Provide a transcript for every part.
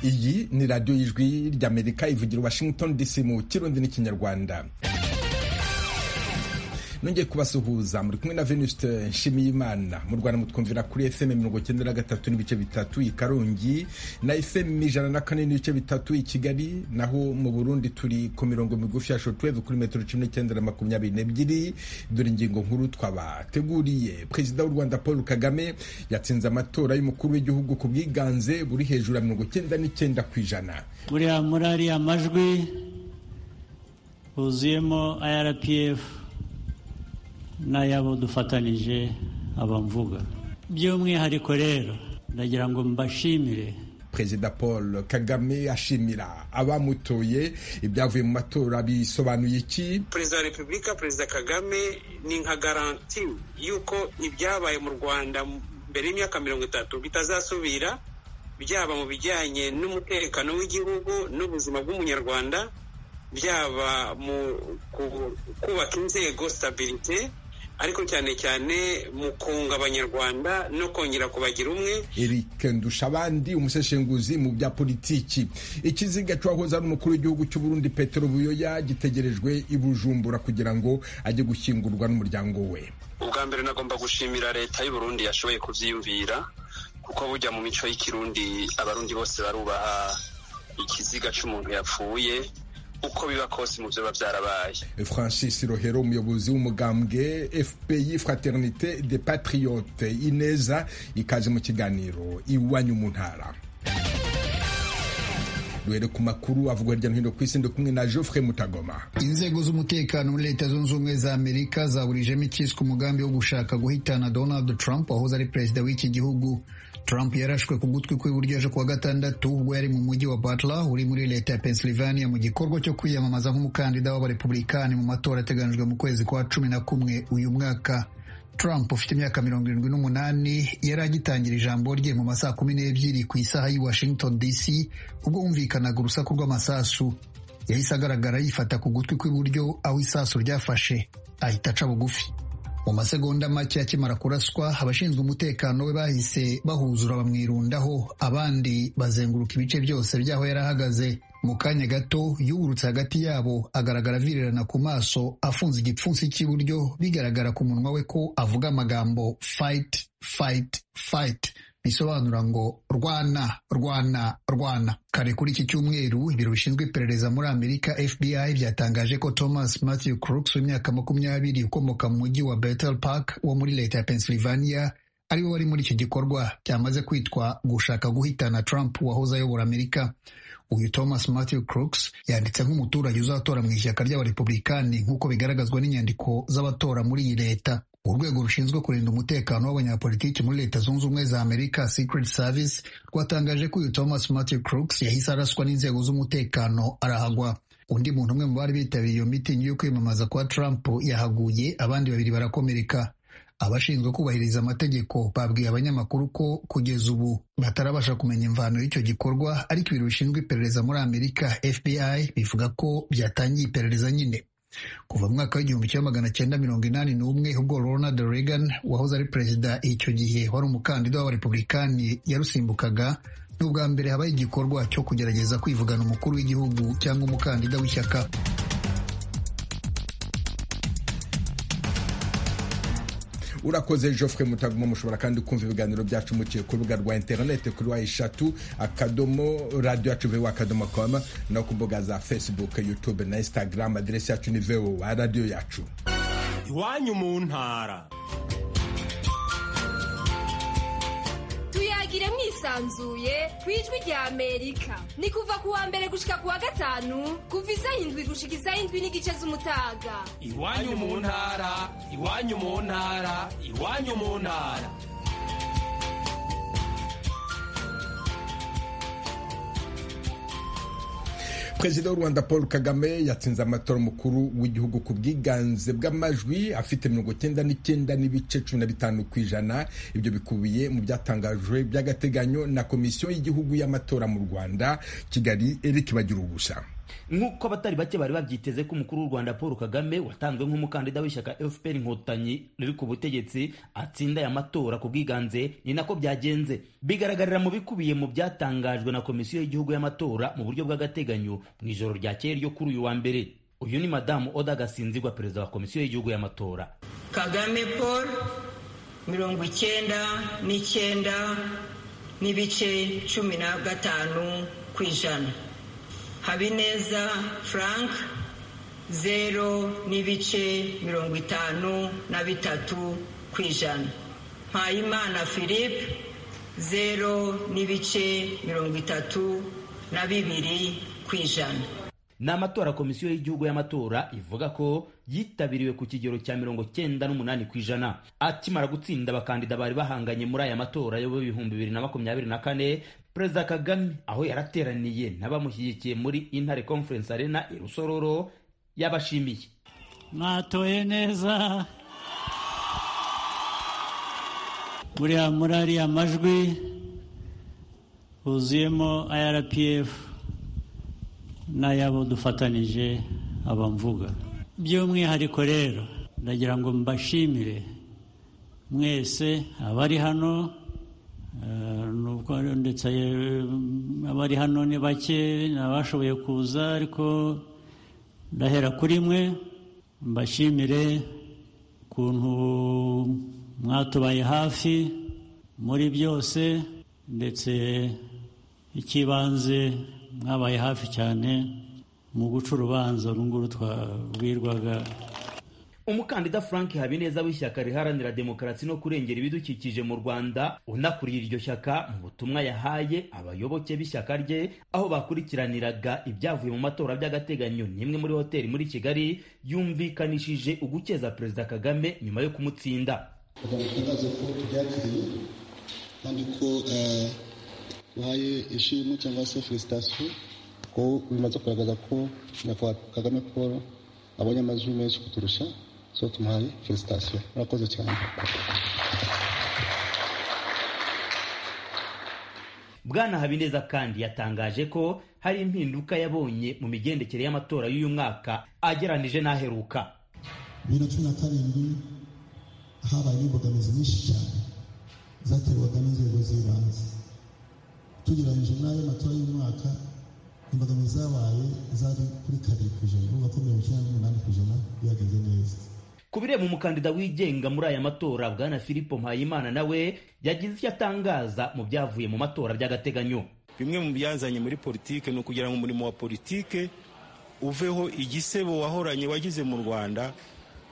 ni radiyo y'ijwi ry'amerika ivugira washington dc mu kirundi n'ikinyarwanda nongeye kubasuhuza muri kumwe na venuste nshimiyimana mu rwanda mutwumvira kuri fm mirongo icyenda na gatatu n'ibice bitatu i karongi na fm ijana na kane n'ibice bitatu i kigali naho mu burundi turi ku mirongo migufi ya shotweve kuri metero cumi n'icyenda na makumyabiri n'ebyiri dore ingingo nkuru twabateguriye perezida w'u rwanda paul kagame yatsinze amatora y'umukuru w'igihugu ku bwiganze buri hejuru ya mirongo icyenda n'icyenda ku ijana buriya muri ariya majwi huzuyemo irpf n'ayabo dufatanije abamvuga by'umwihariko rero ndagira ngo mbashimire perezida paul kagame ashimira abamutoye ibyavuye mu matora bisobanuye iki perezida wa repubulika perezida kagame ni nka garanti y'uko ibyabaye mu rwanda mbere y'imyaka mirongo itatu bitazasubira byaba mu bijyanye n'umutekano w'igihugu n'ubuzima bw'umunyarwanda byaba mu kubaka inzego sitabirite ariko cyane cyane mu kunga abanyarwanda no kongera kubagira umwe Eric Ndushabandi umuseshenguzi mu bya politiki ikiziga cyahoze ari umukuru w'igihugu cy'u Burundi Petero Buyoya gitegerejwe i Bujumbura kugira ngo ajye gushyingurwa n'umuryango we ubwa mbere nagomba gushimira leta y'u Burundi yashoboye kuvyiyumvira kuko bujya mu mico y'ikirundi abarundi bose barubaha ikiziga cy'umuntu yapfuye uko biba kose mu byo biba byarabaye francis rohero umuyobozi w'umugambwe fpyi fraternite de patriote ineza ikaze mu kiganiro iwanyu mu ntara duhere ku makuru avugwa hirya no hino ku isi ndi kumwe na geoffre mutagoma inzego z'umutekano muri leta zunze ubumwe za amerika zaburijemo ikiswe umugambi wo gushaka guhitana donald trump wahoze ari perezida w'iki gihugu Trump yarashwe ku gutwi kw'iburyo ejo kuwa gatandatu ubwo yari mu mujyi wa Butler uri muri leta ya Pennsylvania mu gikorwa cyo kwiyamamaza nk'umukandida w'abarepublikani mu matora ateganijwe mu kwezi kwa cumi na kumwe uyu mwaka Trump ufite imyaka mirongo irindwi n'umunani yari agitangira ijambo rye mu masaha kumi n'ebyiri ku isaha y'i Washington DC ubwo humvikanaga urusaku rw'amasasu yahise agaragara yifata ku gutwi kw'iburyo aho isasu ryafashe ahita aca bugufi mu masegonda make akimara kuraswa abashinzwe umutekano we bahise bahuzura bamwirundaho abandi bazenguruka ibice byose by'aho yari ahagaze mu kanya gato yungurutse hagati yabo agaragara avirirana ku maso afunze igipfunsi cy'iburyo bigaragara ku munwa we ko avuga amagambo fight fight fight bisobanura ngo rwana rwana rwana kare kuri iki cyumweru ibiro bishinzwe iperereza muri amerika fbi byatangaje ko thomas matthew crooks w'imyaka makumyabiri ukomoka mu mujyi wa bethel park wo muri leta ya pennsylvania ariwe wari muri iki gikorwa cyamaze kwitwa gushaka guhitana trump wahoze ayobora amerika uyu thomas matthew crooks yanditse nk'umuturage uzatora mu ishyaka ry'abarepublikani nk'uko bigaragazwa n'inyandiko z'abatora muri iyi leta urwego rushinzwe kurinda umutekano w'abanyapolitiki muri leta zunze ubumwe za amerika secret service rwatangaje ko uyu thomas matthew crooks yahise araswa n'inzego z'umutekano arahagwa undi muntu umwe mu bari bitabiriye iyo mitingi yo kwiyamamaza kwa trump yahaguye abandi babiri barakomereka abashinzwe kubahiriza amategeko babwiye abanyamakuru ko kugeza ubu batarabasha kumenya imvano y'icyo gikorwa ariko ibiro bishinzwe iperereza muri amerika fbi bivuga ko byatangiye iperereza nyine kuva mu mwaka w'igihumbi kimwe magana cyenda mirongo inani n'umwe ubwo Ronald Reagan wahoze ari perezida icyo gihe wari umukandida w'abarepublikani yarusimbukaga ni ubwa mbere habaye igikorwa cyo kugerageza kwivugana umukuru w'igihugu cyangwa umukandida w'ishyaka urakoze Geoffrey mutaguma mushobora kandi kumva ibiganiro byacu muciye ku rubuga rwa interinete kuri wa eshatu akadomo radiyo yacu vowa akadomo komu no ku mbuga za facebook youtube na instagram aderesi yacu ni vowa radiyo yacu iwanyu mu ntara tuyagire mwisanzuye ku ijwi rya amerika ni kuva ku wa mbere gushika ku wa gatanu kuva isa indwi gushika isa indwi n'igice z'umutaga iwanyu mu ntara iwanyu mu ntara iwanyu mu ntara perezida w'u rwanda paul kagame yatsinze amatora umukuru w'igihugu ku bwiganze bw'amajwi afite mirongo icyenda n'icyenda n'ibice cumi na bitanu ku ijana ibyo bikubiye mu byatangajwe by'agateganyo na komisiyo y'igihugu y'amatora mu rwanda kigali eric bagira ubusa nk'uko abatari bake bari babyiteze ko umukuru w'u rwanda paul kagame watanzwe nk'umukandida w'ishyaka fpr inkotanyi riri ku butegetsi atsinda aya matora ku bwiganze ni nako byagenze bigaragarira mu bikubiye mu byatangajwe na komisiyo y'igihugu y'amatora mu buryo bw'agateganyo mu ijoro ryakeye ryo kuri uyu wa mbere uyu ni madamu oda gasinzigwa perezida wa komisiyo y'igihugu y'amatora kagame paul mirongo icyenda n'icyenda n'ibice cumi na gatanu ku ijana habineza frank zero n'ibice mirongo itanu na bitatu ku ijana mpayimana philippe zero n'ibice mirongo itatu na bibiri ku ijana ni amatora komisiyo y'igihugu y'amatora ivuga ko yitabiriwe ku kigero cya mirongo cyenda n'umunani ku ijana akimara gutsinda abakandida bari bahanganye muri aya matora y'ibihumbi bibiri na makumyabiri na kane perezida kagame aho yarateraniye n'abamushyigikiye muri intare conference arena i rusororo yabashimiye mwatoye neza buriya muri ariya majwi huzuyemo rpf n'ayabo dufatanije abamvuga by'umwihariko rero ndagira ngo mbashimire mwese abari hano ndetse abari hano ni bake abashoboye kuza ariko ndahera kuri mwe mbashimire ukuntu mwatubaye hafi muri byose ndetse icy'ibanze mwabaye hafi cyane mu guca urubanza runguru twabwirwaga umukandida frank habineza w'ishyaka riharanira demokarasi no kurengera ibidukikije mu rwanda unakuriye iryo shyaka mu butumwa yahaye abayoboke b'ishyaka rye aho bakurikiraniraga ibyavuye mu matora by'agateganyo n'imwe muri hoteli muri kigali yumvikanishije ugukeza perezida kagame nyuma yo kumutsinda bagaragaza ko byakiriye kandi ko uhaye ishimwe cyangwa se felicitasiyo ko bimaze kugaragaza ko nyakubahwa kagame paul abonye amajwi menshi kuturusha so tumuhaye felicitasiyo murakoze cyane bwana habineza kandi yatangaje ko hari impinduka yabonye mu migendekere y'amatora y'uyu mwaka ageranije n'aheruka bibiri na cumi na karindwi habayeho imbogamizi nyinshi cyane zaterwaga n'inzego z'ibanze tugereranyije n'ayo matora y'umwaka imbogamizi zabaye zari kuri kabiri ku ijana uvuga ko mirongo icyenda n'umunani ku ijana bihagaze neza ku bireba umukandida wigenga muri aya matora bwana filipo mpayimana nawe yagize icyo atangaza mu byavuye mu matora by'agateganyo bimwe mu byazanye muri politiki ni ukugira ngo umurimo wa politiki uveho igisebo wahoranye wagize mu rwanda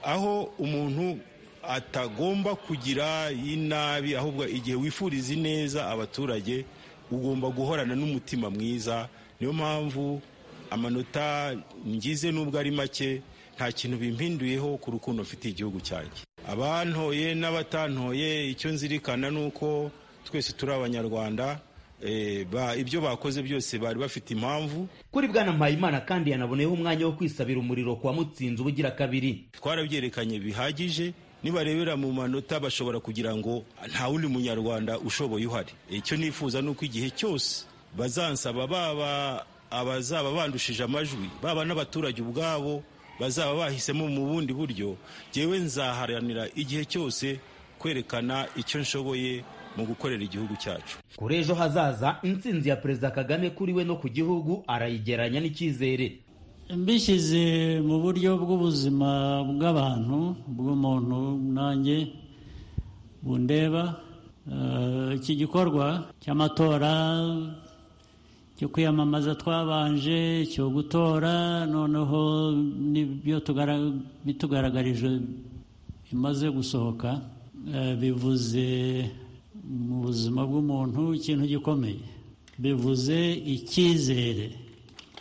aho umuntu atagomba kugira inabi ahubwo igihe wifuriza ineza abaturage ugomba guhorana n'umutima mwiza niyo mpamvu amanota ngize n'ubwo ari make nta kintu bimpinduyeho ku rukundo mfitiye igihugu cyanjye abantoye n'abatantoye icyo nzirikana ni uko twese turi abanyarwanda ibyo bakoze byose bari bafite impamvu kuri bwana mpayimana kandi yanaboneyeho umwanya wo kwisabira umuriro kwa mutsinzi ubugira kabiri twarabyerekanye bihagije nibarebera mu manota bashobora kugira ngo nta wundi munyarwanda ushoboye uhari icyo nifuza ni uko igihe cyose bazansaba baba abazaba bandushije amajwi baba n'abaturage ubwabo bazaba bahisemo mu bundi buryo ngewe nzaharanira igihe cyose kwerekana icyo nshoboye mu gukorera igihugu cyacu kuri ejo hazaza intsinzi ya perezida kagame kuri we no ku gihugu arayigeranya n'icyizere mbishyize mu buryo bw'ubuzima bw'abantu bw'umuntu nanjye bundeba iki gikorwa cy'amatora cyo kwiyamamaza twabanje cyo gutora noneho n'ibyo bitugaragarije bimaze gusohoka bivuze mu buzima bw'umuntu ikintu gikomeye bivuze icyizere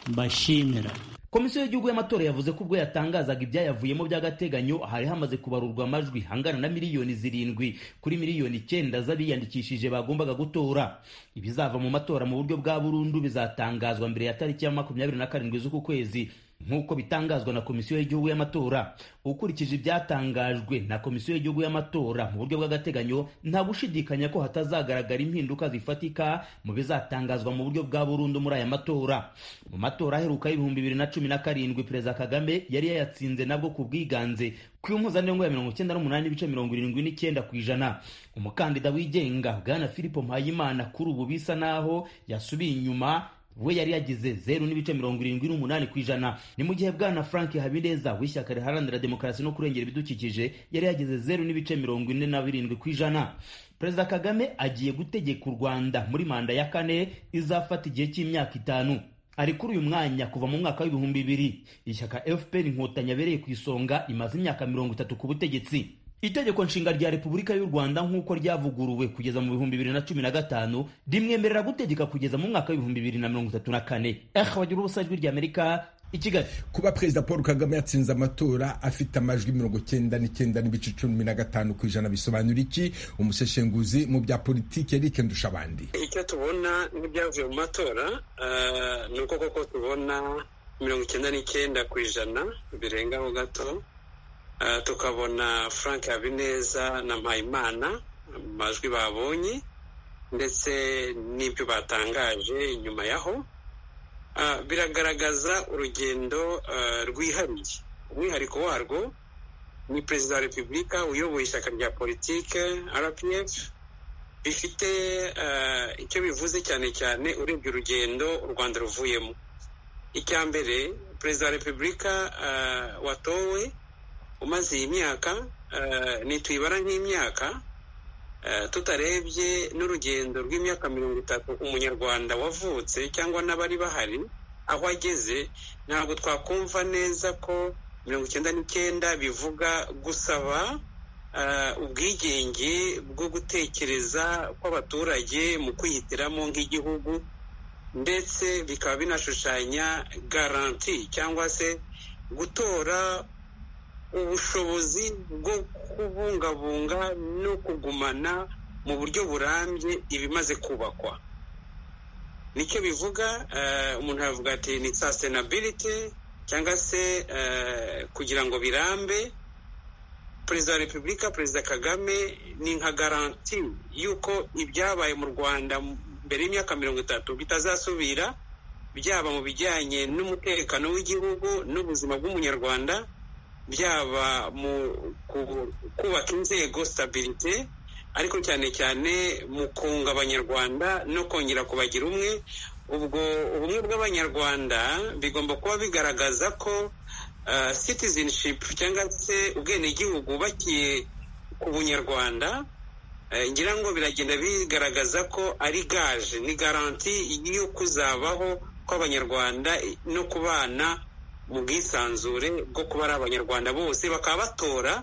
mbashimira komisiyo y'igihugu y'amatora yavuze ko ubwo yatangazaga ibyayavuyemo by'agateganyo hari hamaze kubarurwa amajwi hangana na miliyoni zirindwi kuri miliyoni icyenda z'abiyandikishije bagombaga gutora ibizava mu matora mu buryo bwa burundu bizatangazwa mbere ya tariki ya makumyabiri na karindwi z'uku kwezi nk'uko bitangazwa na komisiyo y'igihugu y'amatora ukurikije ibyatangajwe na komisiyo y'igihugu y'amatora mu buryo bw'agateganyo nta gushidikanya ko hatazagaragara impinduka zifatika mu bizatangazwa mu buryo bwa burundu muri aya matora mu matora aheruka y'ibihumbi bibiri na cumi na karindwi perezida kagame yari yayatsinze nabwo ku bwiganze ku mpuzandengo ya mirongo icyenda n'umunani n'ibice mirongo irindwi n'icyenda ku ijana umukandida wigenga bwana filipo mpayimana kuri ubu bisa naho yasubiye inyuma we yari yagize zeru n'ibice mirongo irindwi n'umunani ku ijana ni mu gihe bwana frank habineza w'ishyaka riharanira demokarasi no kurengera ibidukikije yari yagize zeru n'ibice mirongo ine na birindwi ku ijana perezida kagame agiye gutegeka u rwanda muri manda ya kane izafata igihe cy'imyaka itanu ari kuri uyu mwanya kuva mu mwaka w'ibihumbi bibiri ishyaka fpr inkotanyi abereye ku isonga imaze imyaka mirongo itatu ku butegetsi itegeko nshinga rya repubulika y'u rwanda nk'uko ryavuguruwe kugeza mu bihumbi bibiri na cumi na gatanu rimwemerera gutegeka kugeza mu mwaka w'ibihumbi bibiri na mirongo itatu na kane ehe wagira ubusa ijwi ry'amerika i kigali kuba perezida paul kagame yatsinze amatora afite amajwi mirongo cyenda n'icyenda n'ibice cumi na gatanu ku ijana bisobanura iki umuseshenguzi mu bya politiki eric ndushabandi icyo tubona n'ibyavuye mu matora ni uko koko tubona mirongo icyenda n'icyenda ku ijana birengaho gato tukabona frank habineza na mpayimana mu majwi babonye ndetse n'ibyo batangaje inyuma yaho biragaragaza urugendo rwihariye umwihariko warwo ni perezida wa repubulika uyoboye ishyaka rya politike rpf bifite icyo bivuze cyane cyane urebye urugendo u rwanda ruvuyemo icya mbere perezida wa repubulika watowe umaze iyi myaka ntituyibara nk'imyaka tutarebye n'urugendo rw'imyaka mirongo itatu umunyarwanda wavutse cyangwa n'abari bahari aho ageze ntabwo twakumva neza ko mirongo icyenda n'icyenda bivuga gusaba ubwigenge bwo gutekereza kw'abaturage mu kwihitiramo nk'igihugu ndetse bikaba binashushanya garanti cyangwa se gutora ubushobozi bwo kubungabunga no kugumana mu buryo burambye ibimaze kubakwa nicyo bivuga umuntu aravuga ati ni sustainability cyangwa se kugira ngo birambe perezida wa repubulika perezida kagame ni nka garanti y'uko ibyabaye mu rwanda mbere y'imyaka mirongo itatu bitazasubira byaba mu bijyanye n'umutekano w'igihugu n'ubuzima bw'umunyarwanda byaba mu kubaka inzego sitabirite ariko cyane cyane mu kunga abanyarwanda no kongera kubagira umwe ubwo ubumwe bw'abanyarwanda bigomba kuba bigaragaza ko citizenship cyangwa se ubwenegihugu bubakiye ku bunyarwanda ngira ngo biragenda bigaragaza ko ari gaje ni garanti yo kuzabaho kw'abanyarwanda no kubana mu bwisanzure bwo kuba ari abanyarwanda bose bakaba batora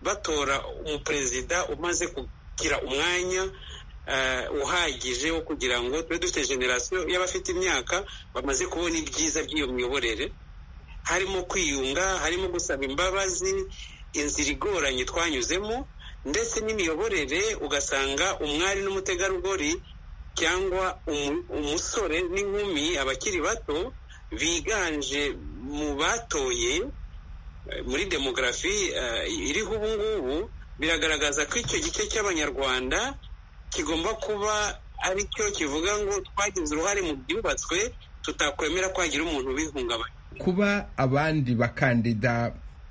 batora umuperezida umaze kugira umwanya uhagije wo kugira ngo tube dufite generasiyo y'abafite imyaka bamaze kubona ibyiza by'iyo miyoborere harimo kwiyunga harimo gusaba imbabazi inzira igoranye twanyuzemo ndetse n'imiyoborere ugasanga umwari n'umutegarugori cyangwa umusore n'inkumi abakiri bato biganje mu batoye muri demogarafi iriho ubu ngubu biragaragaza ko icyo gice cy'abanyarwanda kigomba kuba ari cyo kivuga ngo twagize uruhare mu byubatswe tutakwemera ko hagira umuntu ubihungabanya kuba abandi bakandida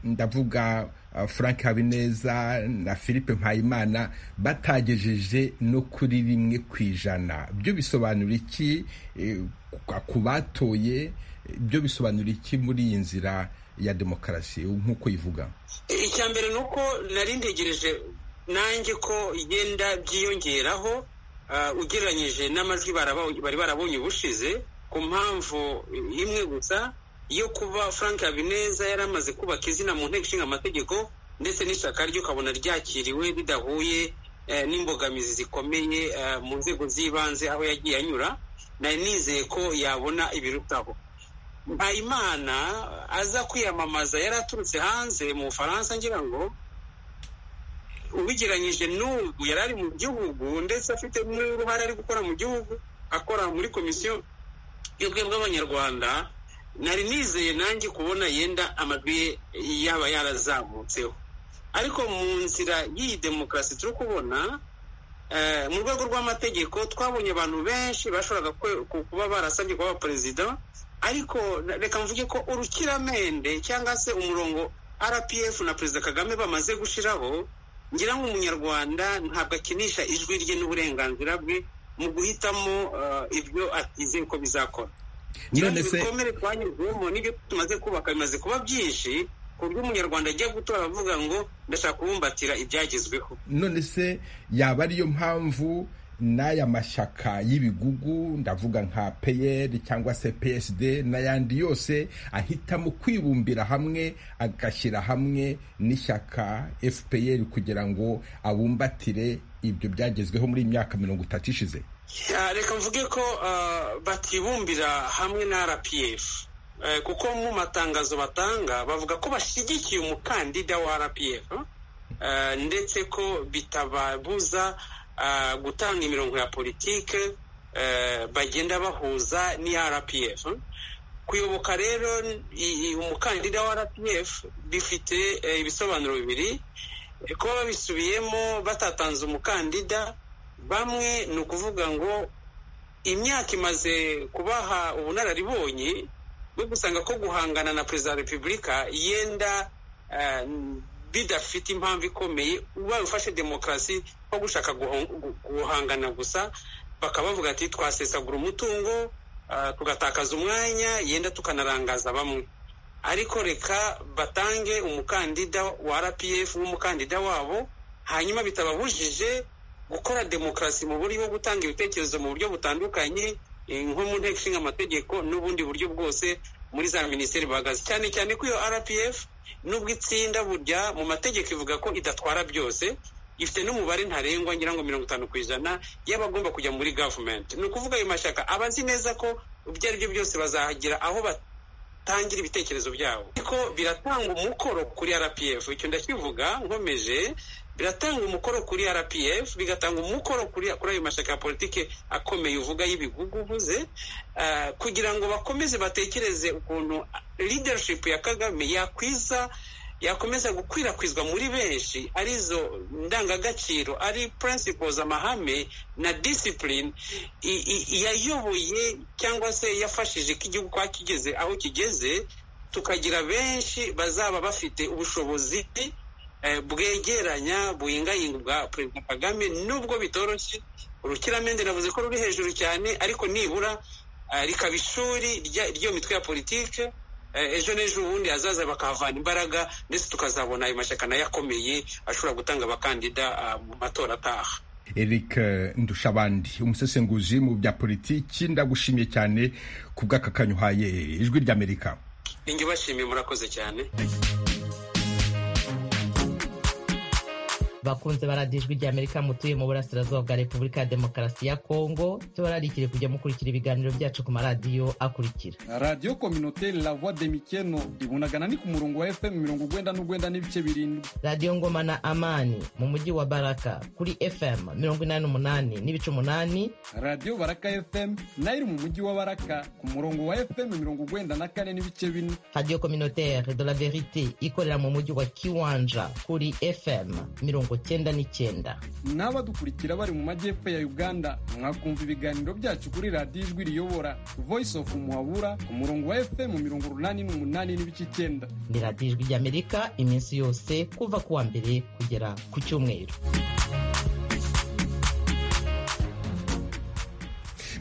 ndavuga frank habineza na philippe mpayimana batagejeje no kuri rimwe ku ijana byo bisobanura iki ku batoye byo bisobanura iki muri iyi nzira ya demokarasi nk'uko ivuga icya mbere ni uko nari ntegereje nanjye ko igenda byiyongeraho ugereranyije n'amajwi bari barabonye ubushize ku mpamvu imwe gusa iyo kuba frank habineza yari amaze kubaka izina mu nteko ishinga amategeko ndetse n'ishyaka rye ukabona ryakiriwe ridahuye n'imbogamizi zikomeye mu nzego z'ibanze aho yagiye anyura nari nizeye ko yabona ibirutaho mpayimana aza kwiyamamaza yari aturutse hanze mu bufaransa ngira ngo ubigeranyije n'ubu yari ari mu gihugu ndetse afite n'uruhare ari gukora mu gihugu akora muri komisiyo y'ubwe bw'abanyarwanda nari nizeye nanjye kubona yenda amajwi ye yaba yarazamutseho ariko mu nzira y'iyi demokarasi turi kubona mu rwego rw'amategeko twabonye abantu benshi bashoboraga kuba barasabye kuba perezida ariko reka mvuge ko urukiramende cyangwa se umurongo rpf na perezida kagame bamaze gushyiraho ngira ngo umunyarwanda ntabwo akinisha ijwi rye n'uburenganzira bwe mu guhitamo ibyo atizeye ko bizakora ibikomere twanyuzemo n'ibyo tumaze kubaka bimaze kuba byinshi ku buryo umunyarwanda ajya gutora avuga ngo ndashaka kubumbatira ibyagezweho none se yaba ariyo mpamvu n'aya mashyaka y'ibigugu ndavuga nka peyeri cyangwa se psd n'ayandi yose ahitamo kwibumbira hamwe agashyira hamwe n'ishyaka fpr kugira ngo abumbatire ibyo byagezweho muri iyi myaka mirongo itatu ishize reka mvuge ko batibumbira hamwe na rpf kuko mu matangazo batanga bavuga ko bashyigikiye umukandida wa rpf ndetse ko bitababuza gutanga imirongo ya politike bagenda bahuza n'iya rpf kuyoboka rero umukandida wa rpf bifite ibisobanuro bibiri kuba babisubiyemo batatanze umukandida bamwe ni ukuvuga ngo imyaka imaze kubaha ubunararibonye bwo gusanga ko guhangana na perezida wa repubulika yenda bidafite impamvu ikomeye ubaye ufashe demokarasi nko gushaka guhangana gusa bakaba bavuga ati twasesagura umutungo tugatakaza umwanya yenda tukanarangaza bamwe ariko reka batange umukandida wa rpf nk'umukandida wabo hanyuma bitababujije gukora demokarasi mu buryo bwo gutanga ibitekerezo mu buryo butandukanye nko mu nteko ishinga amategeko n'ubundi buryo bwose muri za minisiteri bahagaze cyane cyane ko iyo rpf nubwo itsinda burya mu mategeko ivuga ko idatwara byose ifite n'umubare ntarengwa ngira ngo mirongo itanu ku ijana y'abagomba kujya muri gavumenti ni ukuvuga ayo mashyaka aba azi neza ko ibyo ari byo byose bazahagira aho batangira ibitekerezo byabo ariko biratanga umukoro kuri rpf icyo ndakivuga nkomeje biratanga umukoro kuri rpf bigatanga umukoro kuri ayo mashyaka ya politiki akomeye uvuga y'ibigugu uvuze kugira ngo bakomeze batekereze ukuntu leadership ya kagame yakwiza yakomeza gukwirakwizwa muri benshi arizo ndangagaciro ari principles amahame na discipline yayoboye cyangwa se yafashije ko igihugu kwa kigeze aho kigeze tukagira benshi bazaba bafite ubushobozi bwegeranya buhingayinga bwa perezida kagame nubwo bitoroshye urukiramende navuze ko ruri hejuru cyane ariko nibura rikaba ishuri ry'iyo mitwe ya politike ejo n'ejo ubundi hazaza bakahavana imbaraga ndetse tukazabona ayo mashyaka nayo akomeye ashobora gutanga abakandida mu matora ataha eric ndushabandi umusesenguzi mu bya politiki ndagushimiye cyane ku bw'aka kanyuhaye ijwi ry'amerika ninjye ubashimiye murakoze cyane bakunze baradiyo ijwi ry'amerika mutuye mu burasirazuba bwa repubulika ya demokarasi ya kongo tubararikire kujya mukurikira ibiganiro byacu ku maradiyo akurikira radiyo kominoteri la voix de mikeno ibunagana ni ku murongo wa fm mirongo ugwenda n'ugwenda n'ibice birindwi radiyo ngoma na amani mu mujyi wa baraka kuri fm mirongo inani umunani n'ibice umunani radiyo baraka fm nayo iri mu mujyi wa baraka ku murongo wa fm mirongo ugwenda na kane n'ibice bine radiyo kominoteri de la verite ikorera mu mujyi wa kiwanja kuri fm mirongo cyenda n'icyenda n'abadukurikira bari mu majyepfo ya uganda mwakumva ibiganiro byacu kuri radiyo ijwi riyobora voice of muhabura ku murongo wa fm mirongo urunani n'umunani n'ibice icyenda ni radiyo ijwi ry'amerika iminsi yose kuva ku wa mbere kugera ku cyumweru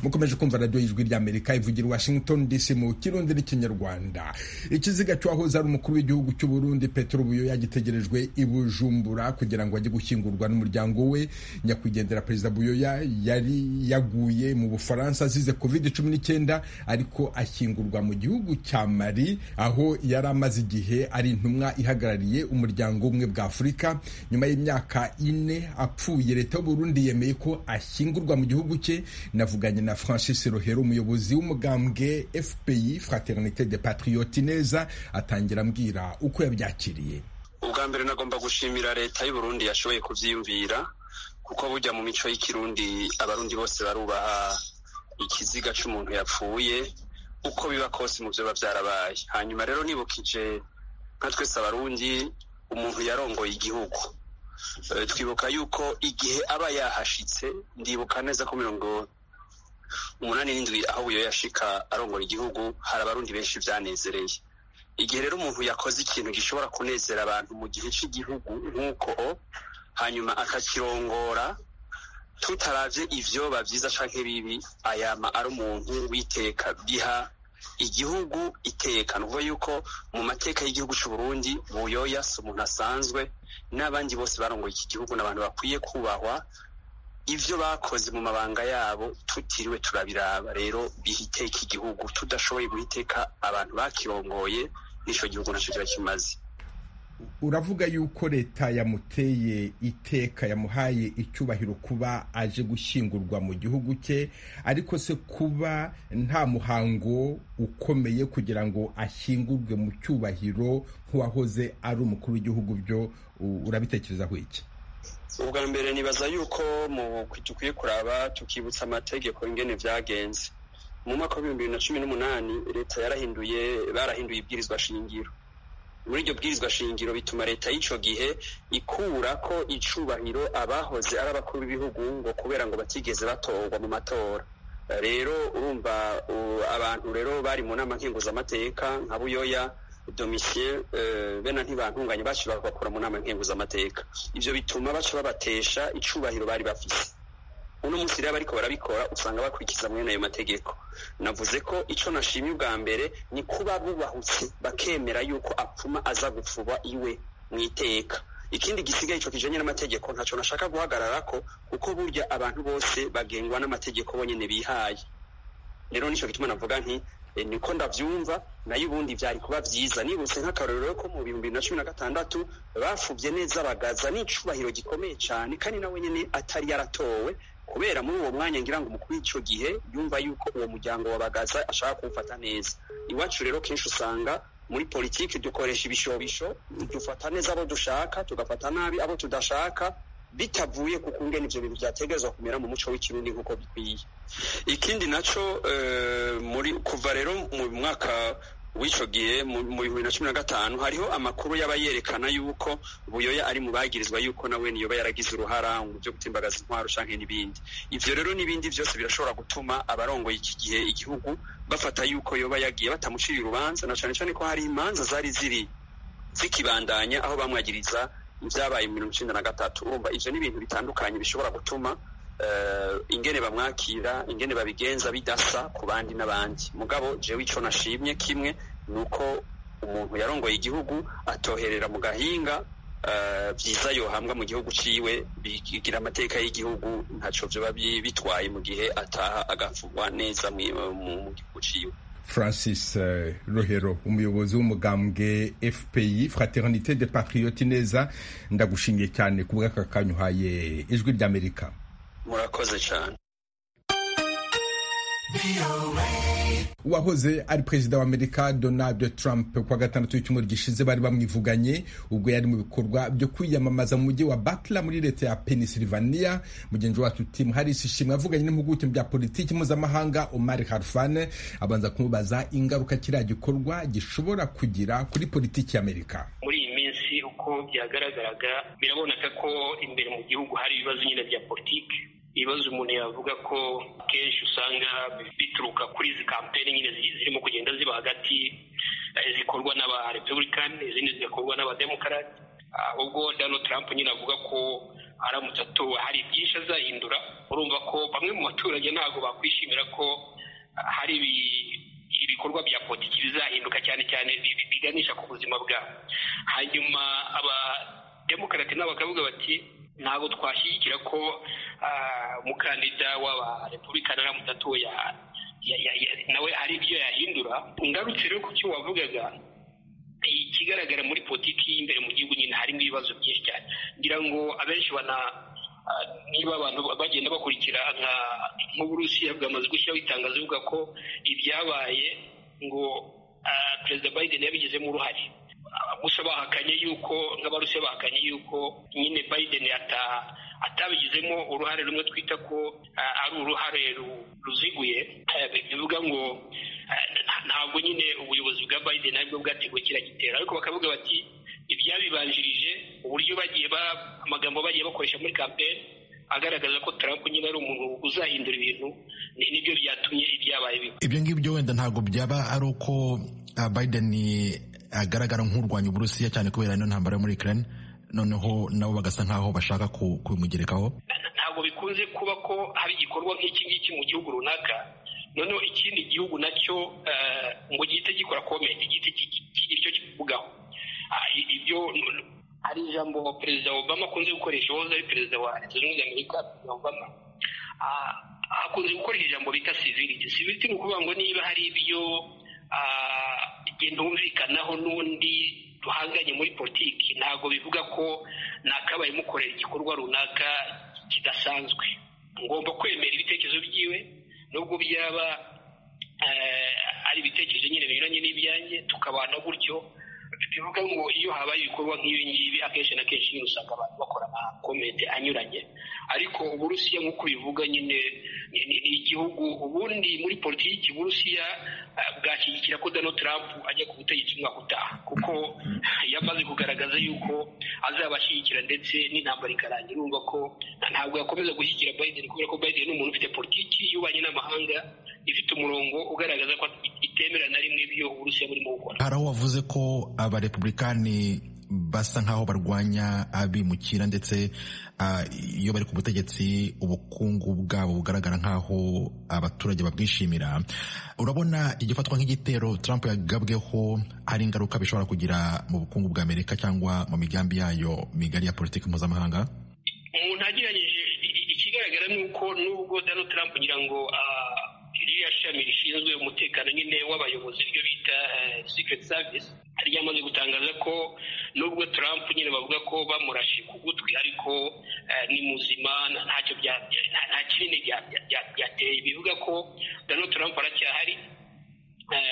mukomeje kumva radiyo y'ijwi ry'amerika ivugira washington dc mu kirundi n'ikinyarwanda ikiziga cyahoze ari umukuru w'igihugu cy'u burundi petero buyo yagitegerejwe i bujumbura kugira ngo ajye gushyingurwa n'umuryango we nyakwigendera perezida buyoya yari yaguye mu bufaransa azize covid cumi n'icyenda ariko ashyingurwa mu gihugu cya mali aho yari amaze igihe ari intumwa ihagarariye umuryango umwe bwa afurika nyuma y'imyaka ine apfuye leta y'uburundi yemeye ko ashyingurwa mu gihugu cye navuganye na francis rohero umuyobozi w'umugambwe fpi fraternité de patriote neza atangira ambwira uko yabyakiriye ubwa mbere nagomba gushimira leta y'uburundi yashoboye kubyiyumvira kuko bujya mu mico y'ikirundi abarundi bose barubaha ikiziga cy'umuntu yapfuye uko biba kose mu byo biba byarabaye hanyuma rero nibukije nka twese abarundi umuntu yarongoye igihugu Eh, twibuka yuko igihe aba yahashitse ndibuka neza ko mirongo umunani n'indwi aho buyo yashika arongora igihugu hari abarundi benshi byanezereye igihe rero umuntu yakoze ikintu gishobora kunezera abantu mu gihe cy'igihugu nk'uko hanyuma akakirongora tutarabye ivyoba vyiza canke bibi ayama ari umuntu witeka biha igihugu iteka ni ukuvuga yuko mu mateka y'igihugu c'u Burundi buyoya si umuntu asanzwe n'abandi bose barongoye iki gihugu ni abantu bakwiye kubahwa ivyo bakoze mu mabanga yabo tutiriwe turabiraba rero biha iteka igihugu tudashoboye guha iteka abantu bakirongoye n'ico gihugu naco kiba kimaze uravuga yuko leta yamuteye iteka yamuhaye icyubahiro kuba aje gushyingurwa mu gihugu cye ariko se kuba nta muhango ukomeye kugira ngo ashyingurwe mu cyubahiro nk'uwahoze ari umukuru w'igihugu byo u- urabitekerezaho iki ubwa mbere nibaza yuko mu dukwiye kuraba tukibutsa amategeko ingene vyagenze mu mwaka w'ibihumbi bibiri na cumi n'umunani leta yarahinduye barahinduye ibwirizwa shingiro muri iryo bwirizwa shingiro bituma leta y'ico gihe ikura ko icubahiro abahoze ari abakuru b'ibihugu ngo kubera ngo batigeze batorwa mu matora rero urumva u- abantu rero bari mu nama nkenguzamateka nka buyoya domicie eh, bena ntibantunganye baciye bakora mu nama nkenguzamateka ivyo bituma baca babatesha icubahiro bari bafise uno munsi rero bariko barabikora usanga bakurikiza mwene ayo mategeko navuze ko ico nashimye ubwa mbere ni kuba bubahutse bakemera yuko apfuma aza gupfuba iwe mu iteka ikindi gisigaye ico kijanye n'amategeko ntaco nashaka guhagararako kuko burya abantu bose bagengwa n'amategeko bonyene bihaye rero nico gituma navuga nti eh, niko ndavyumva nayo ubundi vyari kuba vyiza nibutse nk'akarorero ko mu bihumbi bibiri na cumi na gatandatu bafuvye neza bagaza n'icubahiro gikomeye cane kandi na wenyene atari yaratowe kubera muri uwo mwanya ngira ngo umukuru w'ico gihe yumva yuko uwo muryango wa bagaza ashaka kuwufata neza iwacu rero kenshi usanga muri politiki dukoresha ibishobisho dufata neza abo dushaka tugafata nabi abo tudashaka bitavuye ku kungene ivyo bintu vyategerezwa kumera mu muco w'ikirundi nk'uko bikwiye ikindi naco eh, muri kuva rero mu mwaka w'ico gihe mu mu bihumbi bibiri na cumi na gatanu hariho amakuru yaba yerekana yuko buyoya ari mu bagirizwa yuko nawe niyoba yaragize uruhara mu byo gutimbagaza intwaro canke n'ibindi ivyo rero n'ibindi vyose birashobora gutuma abarongoye iki gihe igihugu bafata yuko yoba yagiye batamucira urubanza na cane cane ko hari imanza zari ziri zikibandanya aho bamwagiriza ibyabaye mu mirongo icyenda na gatatu urumva ivyo ni ibintu bitandukanye bishobora gutuma eh, ingene bamwakira ingene babigenza bidasa ku bandi n'abandi mugabo jewe ico nashimye kimwe ni uko umuntu yarongoye igihugu atoherera mu gahinga eh, vyiza yohambwa mu gihugu ciwe bigira amateka y'igihugu ntaco vyoba bi- bitwaye mu gihe ataha agafugwa neza mwi- mu mu gihugu ciwe francis eh, rohero umuyobozi w'umugambwe fpi fraternité de patriote neza ndagushimiye cyane ku bw'aka kanya uhaye ijwi ry'amerika murakoze cane uwahoze ari perezida wa amerika donald trump ku wa gatandatu w'icyumweru gishize bari bamwivuganye ubwo yari mu bikorwa byo kwiyamamaza mu mujyi wa butler muri leta ya pennsylvania mugenzi wacu tim harris ishimwe avuganye n'impuguke mu bya politiki mpuzamahanga omar harfane abanza kumubaza ingaruka kiriya gikorwa gishobora kugira kuri politiki y'amerika muri iyi minsi uko byagaragaraga biraboneka ko imbere mu gihugu hari ibibazo nyine bya politiki ibibazo umuntu yavuga ko akenshi usanga bituruka kuri izi kampeni nyine zi- zirimo kugenda ziba hagati eh, zikorwa n'aba republican izindi zigakorwa n'abademokarati ubwo donald trump nyine avuga ko aramutse atowe hari byinshi azahindura urumva ko bamwe mu baturage ntabwo bakwishimira ko ah, hari ibi- ibikorwa bya politiki bizahinduka cyane cyane bi- bi- biganisha ku buzima bwabo hanyuma abademokarate n'abakavuga bati ntabwo twashyigikira ko ah, umukandida w'abarepublikani aramutse atoya ya- ya- ya- nawe hari ibyo yahindura ngarutse rero ku cyo wavugaga ikigaragara muri politiki y'imbere mu gihugu nyine harimo ibibazo byinshi cyane ngira ngo abenshi bana ah, niba abantu bagenda bakurikira nka nk'uburusiya bwamaze gushyiraho itangazo ivuga ko ibyabaye ngo ah, perezida biden yabigizemo uruhare Ah, gusa bahakanye yuko nk'abarusiya bahakanye yuko nyine biden ata- atabigizemo uruhare rumwe twita ko ah, ari uruhare ru- ruziguye Ah, bivuga ngo ah, ntabwo nyine ubuyobozi bwa biden aribwo bwateguye kiriya gitero ariko bakavuga bati ibyabibanjirije uburyo bagiye ba amagambo bagiye bakoresha muri kampeni agaragaza ko Trump nyine ari umuntu uzahindura ibintu nibyo byatumye ibyabaye biba ibyo ngibyo wenda ntabwo byaba ari uko biden agaragara nk'urwanya uburusiya cyane kubera ino ntambara yo muri ukraine noneho nabo bagasa nk'aho bashaka kubimugerekaho ntabwo bikunze kuba ko hari igikorwa nk'iki ngiki mu gihugu runaka noneho ikindi gihugu nacyo ngo gihite gikora komenti gihite kigira icyo kivugaho ibyo hari ijambo perezida obama akunze gukoresha uwahoze ari perezida wa leta zunze ubumwe za amerika perezida obama akunze gukoresha ijambo bita civility civility ni ukuvuga ngo niba hari ibyo igenda humvikanaho n'undi duhanganye muri politiki ntabwo bivuga ko nakabaye mukorera igikorwa runaka kidasanzwe ngomba kwemera ibitekerezo byiwe nubwo byaba ari ibitekerezo nyine binyuranye n'ibyanjye tukabana gutyo bivuga ngo iyo habaye ibikorwa nk'ibi ngibi akenshi na kenshi nyine usanga abantu bakora amakomete anyuranye ariko uburusiya nk'uko bivuga nyine ni igihugu ubundi muri politiki uburusiya bwashyigikira ko donald trump ajya ku butegetsi umwaka utaha kuko yamaze kugaragaza yuko azabashyigikira ndetse n'intambara ikarangira urumva ko ntabwo yakomeza gushyigikira biden kubera ko biden ni umuntu ufite politiki y'ububanyi n'amahanga ifite umurongo ugaragaza ko itemera na rimwe ibyo uburusiya burimo gukora hari aho wavuze ko abarepubulikani basa nk'aho barwanya abimukira ndetse iyo bari ku butegetsi ubukungu bwabo bugaragara nk'aho abaturage babwishimira urabona igifatwa nk'igitero Trump yagabweho hari ingaruka bishobora kugira mu bukungu bwa amerika cyangwa mu migambi yayo migari ya politiki mpuzamahanga umuntu agereranyije ikigaragara ni uko nubwo Donald Trump kugira ngo ririya shami rishinzwe umutekano nyine w'abayobozi ryo bita sikireti savisi ryamaze gutangaza ko nubwo Trump nyine bavuga ko bamurashe ku gutwi ariko ni muzima ntacyo nta kinini byateye bivuga ko Donald Trump aracyahari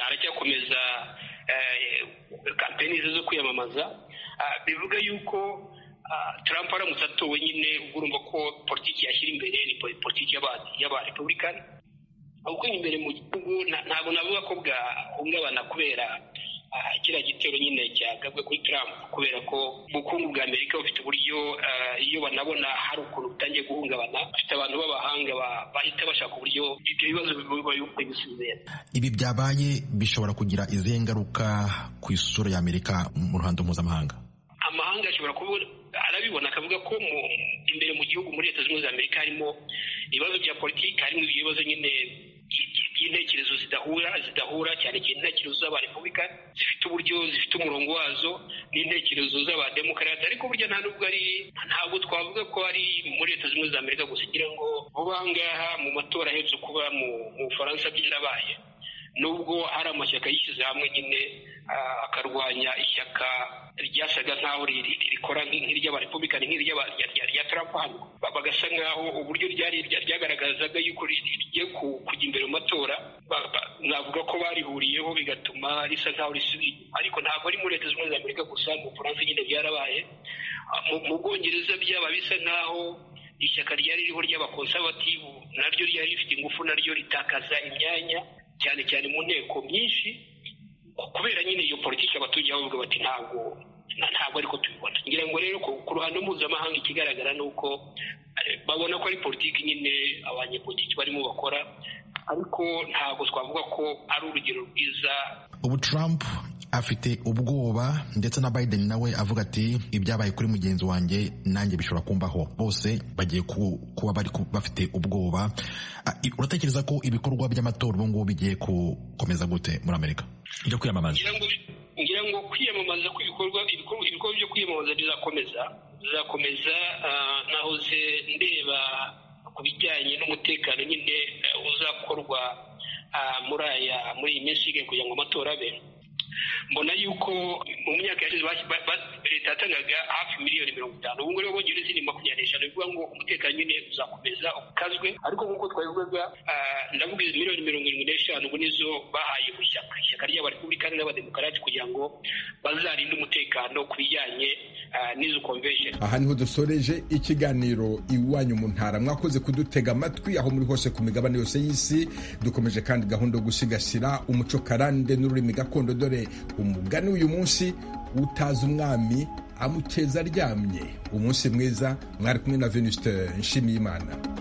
aracyakomeza kampeni ze zo kwiyamamaza bivuga yuko Trump aramutse atowe nyine urumva ko politiki yashyira imbere ni politiki y'abarepubulikani ahubwo imbere mu gihugu ntabwo navuga ko bwahungabana kubera kiriya gitero nyine cyagabwe kuri Trump kubera ko ubukungu bwa amerika bufite uburyo iyo banabona hari ukuntu butangiye guhungabana bafite abantu b'abahanga bahita bashaka uburyo ibyo bibazo babikwiye gusubira ibi byabaye bishobora kugira izihe ngaruka ku isura ya amerika mu ruhando mpuzamahanga amahanga ashobora kuba arabibona akavuga ko imbere mu gihugu muri leta zunze ubumwe za amerika harimo ibibazo bya politiki harimo ibibazo nyine by'intekerezo zidahura zidahura cyane cyane intekerezo z'abarepubulika zifite uburyo zifite umurongo wazo n'intekerezo z'abademokarate ariko burya nta nubwo ari ntabwo twavuga ko ari muri leta zimwe za amerika gusa kugira ngo vuba aha ngaha mu matora ahetse kuba mu bufaransa byarabaye nubwo hari amashyaka yishyize hamwe nyine akarwanya ishyaka ryasaga nk'aho rikora nk'iry'abarepublikani nk'iry'ya Trump hano bagasa nk'aho uburyo ryari ryagaragazaga yuko rigiye kujya imbere mu matora navuga ko barihuriyeho bigatuma risa nk'aho risubiye ariko ntabwo ari muri leta zunze ubumwe za amerika gusa mu bufaransa nyine byarabaye mu bwongereza byaba bisa nk'aho ishyaka ryari ririho ry'abakonsabativu naryo ryari rifite ingufu naryo ritakaza imyanya cyane cyane mu nteko myinshi kubera nyine iyo politiki abaturage bavuga bati ntabwo ntabwo ariko tubibona ngira ngo rero ku ruhando mpuzamahanga ikigaragara ni uko babona ko ari politiki nyine abanyepolitiki barimo bakora ariko ntabwo twavuga ko ari urugero rwiza ubu Trump afite ubwoba ndetse na Biden nawe avuga ati ibyabaye kuri mugenzi wanjye nanjye bishobora kumbaho bose bagiye kuba bari bafite ubwoba uratekereza ko ibikorwa by'amatora ubu ngubu bigiye gukomeza gute muri amerika byo kwiyamamaza ngira ngo kwiyamamaza kw'ibikorwa ibikorwa byo kwiyamamaza bizakomeza bizakomeza nahoze ndeba ku bijyanye n'umutekano nyine uzakorwa muri aya muri iyi minsi kugira ngo amatora abe mbona yuko mu myaka yashize leta yatangaga hafi miliyoni mirongo itanu ubu ngubu bongera izindi makumyabiri n'eshanu bivuga ngo umutekano nyine uzakomeza ukazwe ariko nk'uko twabivugaga ndavuga izi miliyoni mirongo irindwi n'eshanu ubu nizo bahaye mu ishyaka ishyaka ry'abarepublikani n'abademokarati kugira ngo bazarinde umutekano ku bijyanye n'izo konvensheni aha niho dusoreje ikiganiro iwanyu mu ntara mwakoze kudutega amatwi aho muri hose ku migabane yose y'isi dukomeje kandi gahunda yo gusigasira umuco karande n'ururimi gakondo dore umugani w'uyu munsi utazi umwami amukeza aryamye umunsi mwiza mwari kumwe na venuste nshimiyimana